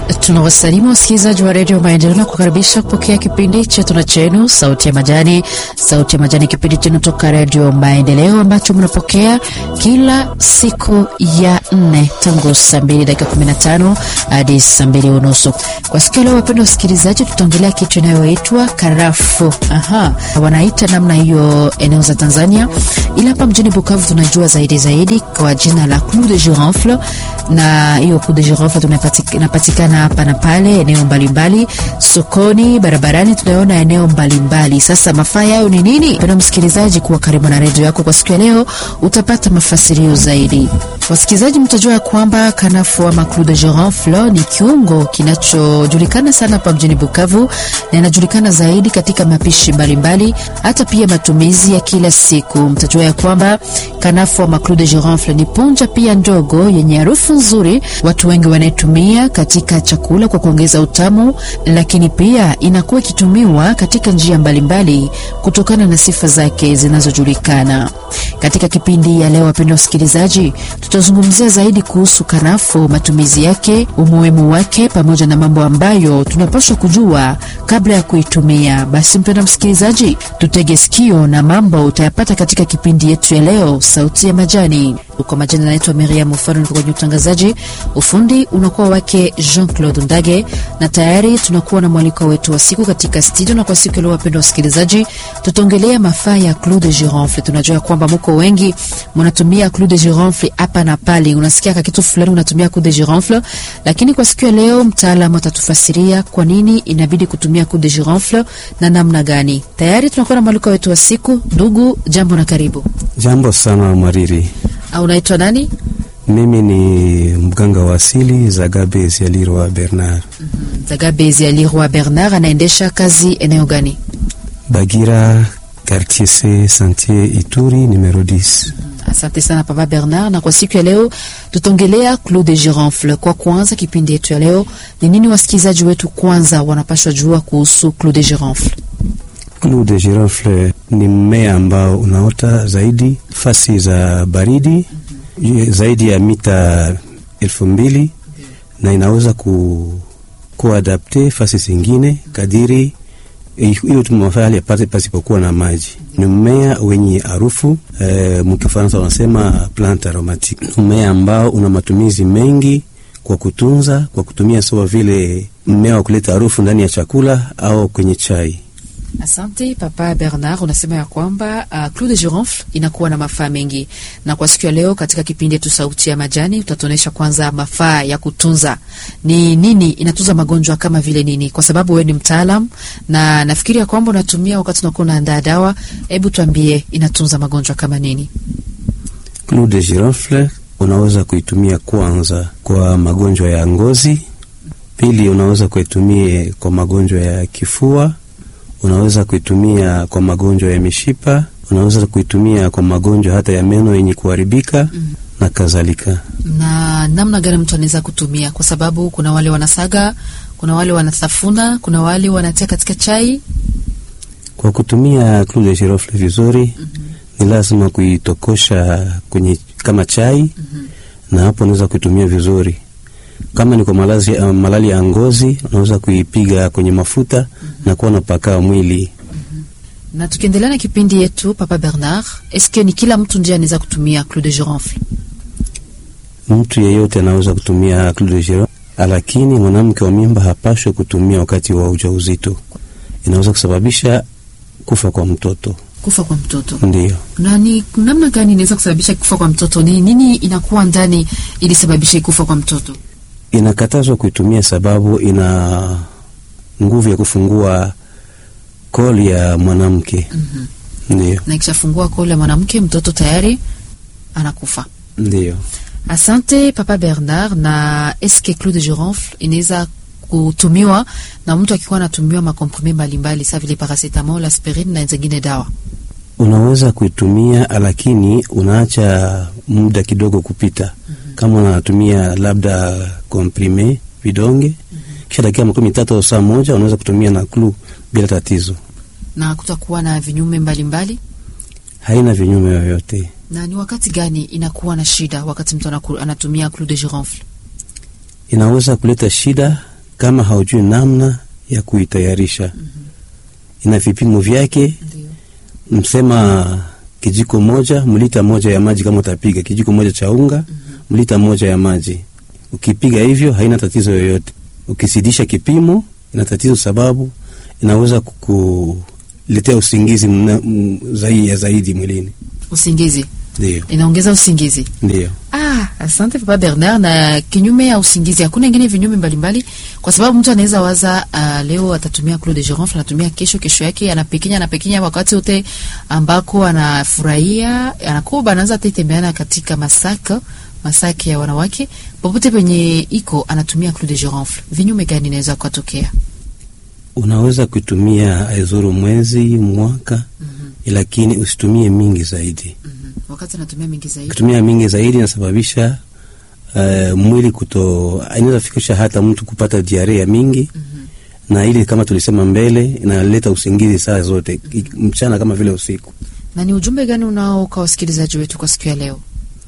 Tunawasalimu wasikilizaji wa redio Maendeleo na kukaribisha kupokea kipindi chetu na chenu Sauti ya Majani. Sauti ya Majani, kipindi chenu toka redio Maendeleo ambacho mnapokea kila siku ya nne tangu saa mbili dakika kumi na tano hadi saa mbili unusu. Kwa siku ya leo, wapenda wasikilizaji, tutaongelea kitu inayoitwa karafu. Aha, wanaita namna hiyo eneo za Tanzania, ila hapa mjini Bukavu tunajua zaidi zaidi kwa jina la clou de girofle, na hiyo clou de girofle inapatikana hapa na pale eneo mbalimbali, sokoni, barabarani, tunaona eneo mbalimbali. Sasa mafaa yayo ni nini? Penda msikilizaji, kuwa karibu na redio yako. Kwa siku ya leo utapata mafasirio zaidi. Wasikilizaji, mtajua ya kwamba kanafu ama clou de girofle ni kiungo kinachojulikana sana hapa mjini Bukavu na inajulikana zaidi katika mapishi mbalimbali, hata pia matumizi ya kila siku. Mtajua ya kwamba kanafu ama clou de girofle ni punja pia ndogo yenye harufu nzuri, watu wengi wanaitumia katika chakula kwa kuongeza utamu, lakini pia inakuwa ikitumiwa katika njia mbalimbali kutokana na sifa zake zinazojulikana. Katika kipindi ya leo, wapendwa wasikilizaji, tutazungumzia zaidi kuhusu kanafu, matumizi yake, umuhimu wake, pamoja na mambo ambayo tunapaswa kujua kabla ya kuitumia. Basi mpendwa msikilizaji, tutege sikio na mambo utayapata katika kipindi yetu ya leo, Sauti ya Majani. Kwa majina naitwa Miriam Mfano, niko kwenye utangazaji. Ufundi unakuwa wake Jean Claude Ndage, na tayari tunakuwa na mwaliko wetu wa siku katika studio. Na kwa siku ya leo, wapendwa wasikilizaji, tutaongelea mafaa ya clou de girofle. Tunajua kwamba mko wengi mnatumia clou de girofle hapa na pale, unasikia kitu fulani unatumia clou de girofle, lakini kwa siku ya leo mtaalamu atatufasiria kwa nini inabidi kutumia clou de girofle na namna gani. Tayari tunakuwa na mwaliko wetu wa siku. Ndugu, jambo na karibu. Jambo sana Mwariri. Au unaitwa nani? Mimi ni mganga wa asili Zagabe Zialirwa Bernard. mm -hmm. Zagabe Zialirwa Bernard anaendesha kazi eneo gani? Bagira, quartier C, Santier Ituri, numero 10. mm -hmm. Asante sana Papa Bernard, na kwa siku ya leo tutaongelea clou de girofle. Kwa kwanza kipindi yetu ya leo ni nini, wasikilizaji wetu kwanza wanapashwa jua kuhusu clou de girofle? Clou de girofle ni mmea ambao unaota zaidi fasi za baridi mm -hmm. zaidi ya mita elfu mbili mm -hmm. na inaweza ku kuadapte fasi zingine kadiri hiyo tumafali apate pasipokuwa na maji. Ni mmea wenye harufu e, mkifaransa wanasema plante aromatique. Mmea ambao una matumizi mengi kwa kutunza, kwa kutumia sawa vile mmea wa kuleta harufu ndani ya chakula au kwenye chai. Asante Papa Bernard, unasema ya kwamba uh, clou de girofle inakuwa na mafaa mengi, na kwa siku ya leo katika kipindi yetu Sauti ya Majani utatuonyesha kwanza mafaa ya kutunza ni nini, inatunza magonjwa kama vile nini, kwa sababu wewe ni mtaalam na nafikiri ya kwamba unatumia wakati unakuwa unaandaa dawa. Hebu tuambie inatunza magonjwa kama nini? Clou de girofle unaweza kuitumia kwanza kwa magonjwa ya ngozi, pili unaweza kuitumia kwa magonjwa ya kifua unaweza kuitumia kwa magonjwa ya mishipa, unaweza kuitumia kwa magonjwa hata ya meno yenye kuharibika mm. na kadhalika. Na namna gani mtu anaweza kutumia? Kwa sababu kuna wale wanasaga, kuna wale wanatafuna, kuna wale wanatia katika chai. Kwa kutumia clou de girofle vizuri mm -hmm. ni lazima kuitokosha kwenye kama chai mm -hmm. na hapo unaweza kuitumia vizuri kama ni kwa malazi, uh, malali ya ngozi unaweza kuipiga kwenye mafuta mm -hmm. na kuwa napaka mwili mm -hmm. na tukiendelea na kipindi yetu, Papa Bernard, eske ni kila mtu ndiye anaweza kutumia clou de girofle? Mtu yeyote anaweza kutumia clou de girofle, lakini mwanamke wa mimba hapashwe kutumia wakati wa ujauzito. Inaweza kusababisha kufa kwa mtoto. Kufa kwa mtoto ndio. Na ni namna gani inaweza kusababisha kufa kwa mtoto? Ni nini inakuwa ndani ili sababishe kufa kwa mtoto? Inakatazwa kuitumia sababu ina nguvu ya kufungua koli ya mwanamke. mm -hmm. Ndio, na ikishafungua koli ya mwanamke mtoto tayari anakufa. Ndio. Asante Papa Bernard. Na eske clou de girofle inaweza kutumiwa na mtu akikuwa anatumiwa makomprime mbalimbali sa vile paracetamol, aspirin na zingine dawa? Unaweza kuitumia lakini unaacha muda kidogo kupita. mm -hmm. Kama unatumia labda komprime vidonge, mm -hmm. kisha dakika makumi tatu au saa moja unaweza kutumia na clou bila tatizo, na kutakuwa na vinyume mbalimbali mbali? Haina vinyume yoyote. Na ni wakati gani inakuwa na shida wakati mtu anatumia clou de girofle? Inaweza kuleta shida kama haujui namna ya kuitayarisha. Ina vipimo vyake, Ndio. msema kijiko moja mlita moja ya maji, kama utapiga kijiko moja cha unga mlita moja ya maji. Ukipiga hivyo haina tatizo yoyote. Ukizidisha kipimo ina tatizo, sababu inaweza kukuletea usingizi mna, m, zaidi ya zaidi mwilini. Usingizi Ndio, inaongeza usingizi. ndio. Ah, asante Papa Bernard. Na kinyume ya usingizi hakuna ingine vinyume mbalimbali, kwa sababu mtu anaweza waza uh, leo atatumia Clos de Girofle, anatumia kesho, kesho yake anapekinya anapekinya, wakati wote ambako anafurahia anakuwa anaanza hata tembeana katika masaka masaki ya wanawake popote penye iko anatumia Clos de Girofle. Vinyume gani inaweza kutokea? Unaweza kutumia aizuru mwezi mwaka, lakini usitumie mingi zaidi. Mhm. Wakati anatumia mingi zaidi Kutumia mingi zaidi inasababisha uh, mwili kuto, inaweza fikisha hata mtu kupata diarea mingi na ili kama tulisema mbele inaleta usingizi saa zote i- mchana kama vile usiku. na ni ujumbe gani unao kwa wasikilizaji wetu kwa siku ya leo?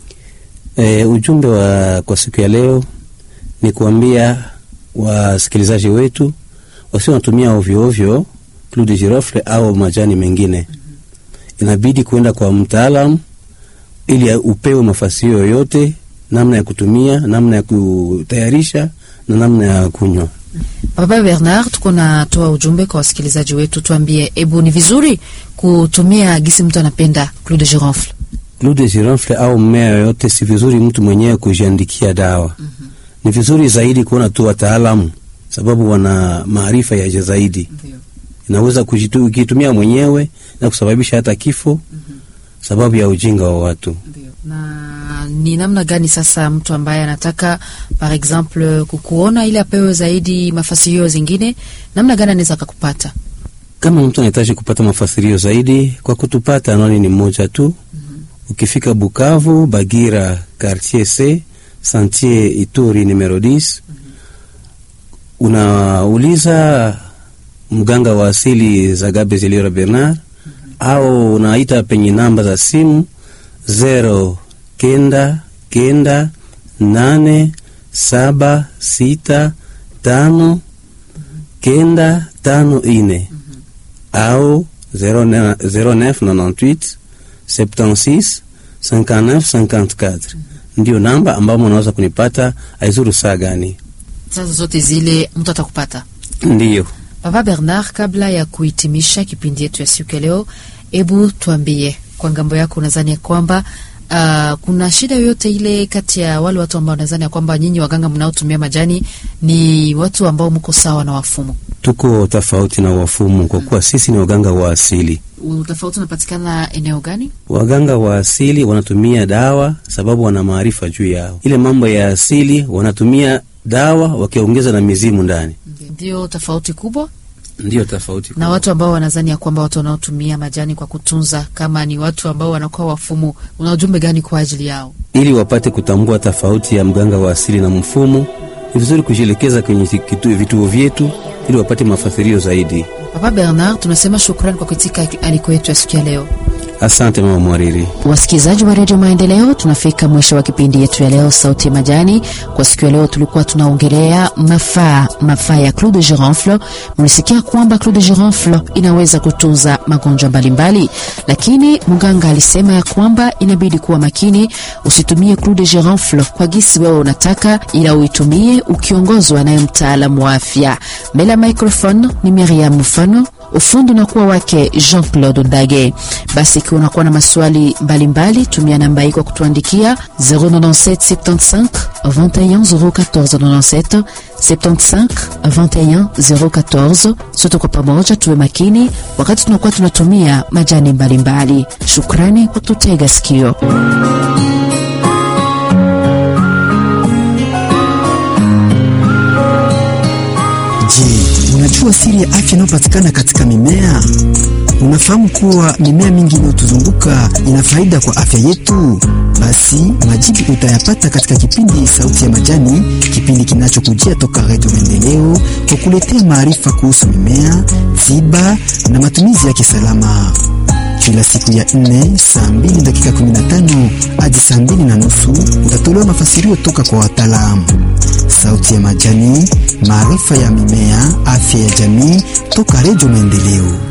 E, ujumbe wa kwa siku ya leo ni kuambia wasikilizaji wetu wasio wanatumia ovyo ovyo Clou de Girofle au majani mengine. Inabidi kuenda kwa mtaalamu ili upewe mafasio yoyote, namna ya kutumia, namna ya kutayarisha na namna ya kunywa. Baba Bernard, tuko natoa ujumbe kwa wasikilizaji wetu, tuambie, ebu ni vizuri kutumia gisi mtu anapenda Clou de Girofle. Clou de Girofle au mmea yoyote, si vizuri mtu mwenyewe kujiandikia dawa. Ni vizuri zaidi kuona tu wataalamu, sababu wana maarifa ya juu zaidi. Inaweza kujitu- ukitumia mwenyewe na kusababisha hata kifo sababu ya ujinga wa watu. Na ni namna gani sasa mtu ambaye anataka par exemple kukuona ili apewe zaidi mafasirio zingine, namna gani anaweza akakupata? Kama mtu anahitaji kupata mafasirio zaidi, kwa kutupata, anwani ni moja tu. Ukifika Bukavu, Bagira, quartier C, Santier Ituri numero 10, unauliza mganga wa asili Zagabe Zeliora Bernard au unaita penye namba za simu zero kenda kenda nane saba sita tano kenda tano ine au 0998 76 59 54 ndio namba ambamo unaweza kunipata aizuru saa gani. Sasa zote zile mtu atakupata. Ndiyo, Baba Bernard, kabla ya kuhitimisha kipindi yetu ya siku ya leo, hebu tuambie kwa ngambo yako, unadhani ya kwamba uh, kuna shida yoyote ile kati ya wale watu ambao wanadhani ya kwamba nyinyi waganga mnaotumia majani ni watu ambao mko sawa na wafumu? tuko tofauti na wafumu kwa kuwa sisi ni waganga wa asili. Utofauti unapatikana eneo gani? Waganga wa asili wanatumia dawa sababu wana maarifa juu yao. Ile mambo ya asili wanatumia dawa wakiongeza na mizimu ndani, Ndio tofauti kubwa ndiyo tofauti. na watu ambao wanadhani ya kwamba watu wanaotumia majani kwa kutunza kama ni watu ambao wanakuwa wafumu, una ujumbe gani kwa ajili yao? Ili wapate kutambua tofauti ya mganga wa asili na mfumu, ni vizuri kujielekeza kwenye kitu- vituo vyetu ili wapate mafasirio zaidi. Papa Bernard, tunasema shukrani kwa kuitika aliko yetu ya siku ya leo. Asante mama mwariri. Wasikilizaji wa redio Maendeleo, tunafika mwisho wa kipindi yetu ya leo, Sauti ya Majani. Kwa siku ya leo tulikuwa tunaongelea mafaa mafaa ya Clou de Girofle. Mlisikia kwamba Clou de Girofle inaweza kutunza magonjwa mbalimbali, lakini mganga alisema ya kwamba inabidi kuwa makini, usitumie Clou de Girofle kwa gisi wewe unataka, ila uitumie ukiongozwa naye mtaalamu wa afya. Mbele ya microphone ni Miriam Mfano ufundi unakuwa wake Jean Claude Ndage. Basi ikiwa unakuwa na maswali mbalimbali, tumia namba hii kwa kutuandikia 097 75 21 014 97 75 21 014. Sote kwa pamoja tuwe makini wakati tunakuwa tunatumia majani mbalimbali. Shukrani kwa kututega sikio. Je, unajua siri ya afya inayopatikana katika mimea? Unafahamu kuwa mimea mingi inayotuzunguka ina faida kwa afya yetu? Basi majibu utayapata katika kipindi Sauti ya Majani, kipindi kinachokujia toka Redio Maendeleo kwa kuletea maarifa kuhusu mimea, tiba na matumizi yake salama kila siku ya nne saa mbili dakika 15 hadi saa mbili na nusu utatolewa mafasirio toka kwa wataalamu. sauti ya majani, maarifa ya mimea, afya ya jamii, toka Redio Maendeleo.